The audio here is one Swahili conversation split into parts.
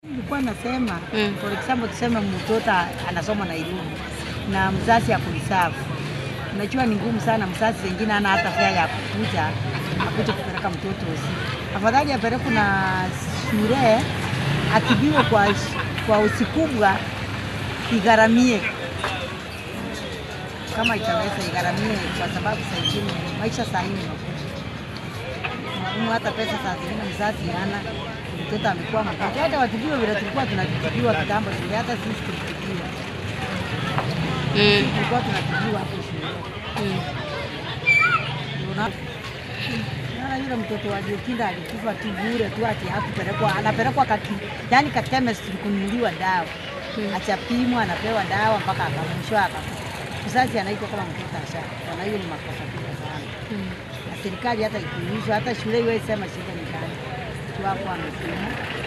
Nilikuwa nasema Mm. for example, tuseme mtoto anasoma Nairobi na mzazi akulisafu, unajua ni ngumu sana. Mzazi wengine ana hata fare ya kukuja akuje kupeleka mtoto usi, afadhali apelekwe na shule atibiwe kwa, kwa usi kubwa, igharamie kama itaweza igharamie, kwa sababu saa ingine maisha saa hii ni magumu magumu, hata pesa saa zingine mzazi hana, mtoto amekuwa mgonjwa. Hata watibiwe vile tulikuwa tunatibiwa kitambo shule, hata sisi tulitibiwa, Mm. tulikuwa tunatibiwa hapo shule. Mm. Una- Naona yule mtoto wa Jokinda alikufa tu bure tu, ati hakupelekwa, anapelekwa kati, yani ka chemist kununuliwa dawa Mm. achapimwa, anapewa dawa mpaka akamwisho akakufa. Mzazi anaitwa kama mtoto asha, na hiyo ni makosa kubwa sana Mm. na serikali hata ikiulizwa, hata shule iwe sema shida ni gani, tu hapo amepima.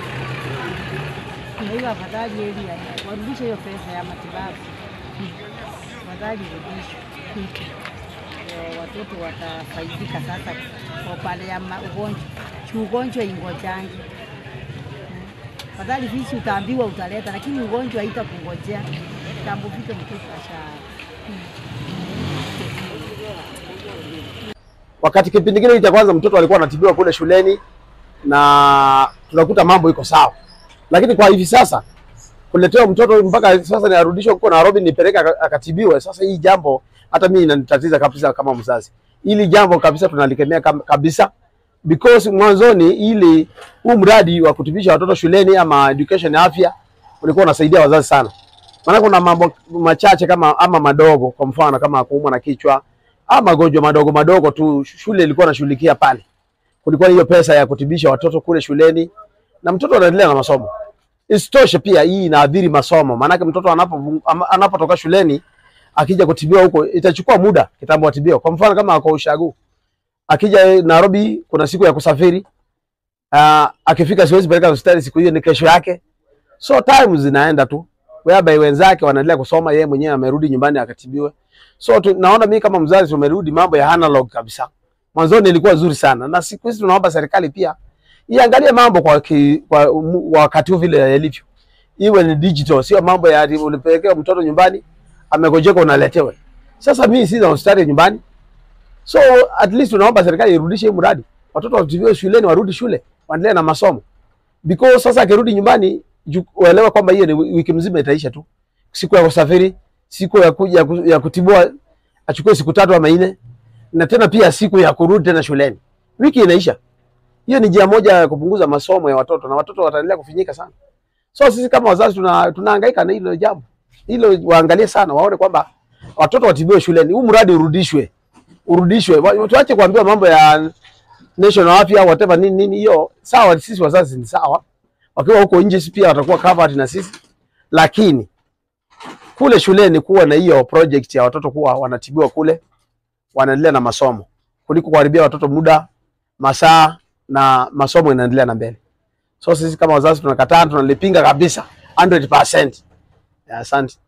Kwa hiyo afadhali eli warudishe hiyo pesa ya matibabu, afadhali irudishwe, Okay. ndio watoto watafaidika sasa kwa pale ya ma- ugonjwa si ugonjwa ingojangi Afadhali visi utaambiwa utaleta, lakini ugonjwa haitakungojea tambo vike mtoto asha Wakati kipindi kile cha kwanza mtoto alikuwa anatibiwa kule shuleni na tunakuta mambo iko sawa, lakini kwa hivi sasa kuletewa mtoto mpaka sasa ni arudishwe huko Nairobi nipeleke aka- akatibiwe. Sasa hii jambo hata mimi inanitatiza kabisa kama mzazi. Hili jambo kabisa tunalikemea kam- kabisa because mwanzoni ili huu mradi wa kutibisha watoto shuleni ama education ya afya ulikuwa unasaidia wazazi sana, maana kuna mambo machache kama ama madogo, kwa mfano kama kuumwa na kichwa ama magonjwa madogo madogo tu, shule ilikuwa inashughulikia pale. Kulikuwa hiyo pesa ya kutibisha watoto kule shuleni na mtoto anaendelea na masomo. Isitoshe pia hii inaadhiri masomo, maanake mtoto anapo ama- anapotoka shuleni akija kutibiwa huko itachukua muda kitambo atibiwa. Kwa mfano kama ako ushagu akija Nairobi, kuna siku ya kusafiri uh, akifika siwezi peleka hospitali siku hiyo, ni kesho yake, so time zinaenda tu whereby wenzake wanaendelea kusoma, yeye mwenyewe amerudi nyumbani akatibiwe. So tu, naona mimi kama mzazi tumerudi mambo ya analog kabisa. Mwanzoni ilikuwa nzuri sana, na siku hizi tunaomba serikali pia iangalie mambo kwa, ki, kwa mu- wakati huu vile yalivyo, iwe ni digital, sio mambo ya ati unapelekea mtoto nyumbani amegojeka unaletewe. Sasa mimi sina hospitali nyumbani, so at least tunaomba serikali irudishe hii mradi, watoto watibiwe shuleni, warudi shule, waendelee na masomo because sasa akirudi nyumbani ju- uelewe kwamba hiyo ni wi- wiki mzima itaisha tu, siku ya kusafiri, siku ya kuja ya ku- ya kutibua achukue siku tatu ama nne, na tena pia siku ya kurudi tena shuleni, wiki inaisha. Hiyo ni njia moja ya kupunguza masomo ya watoto na watoto wataendelea kufinyika sana. So sisi kama wazazi tuna tunahangaika na hilo jambo, hilo waangalie sana, waone kwamba watoto watibiwe shuleni, huu mradi urudishwe, urudishwe, Wa- tuache kuambiwa mambo ya national afya whatever nini nini, hiyo sawa, sisi wazazi ni sawa, wakiwa huko nje sisi pia watakuwa covered na sisi, lakini kule shuleni kuwa na hiyo project ya watoto kuwa wanatibiwa kule, wanaendelea na masomo kuliko kuharibia watoto muda, masaa na masomo inaendelea na mbele. So sisi kama wazazi tunakataa, tunalipinga kabisa 100%. Asante.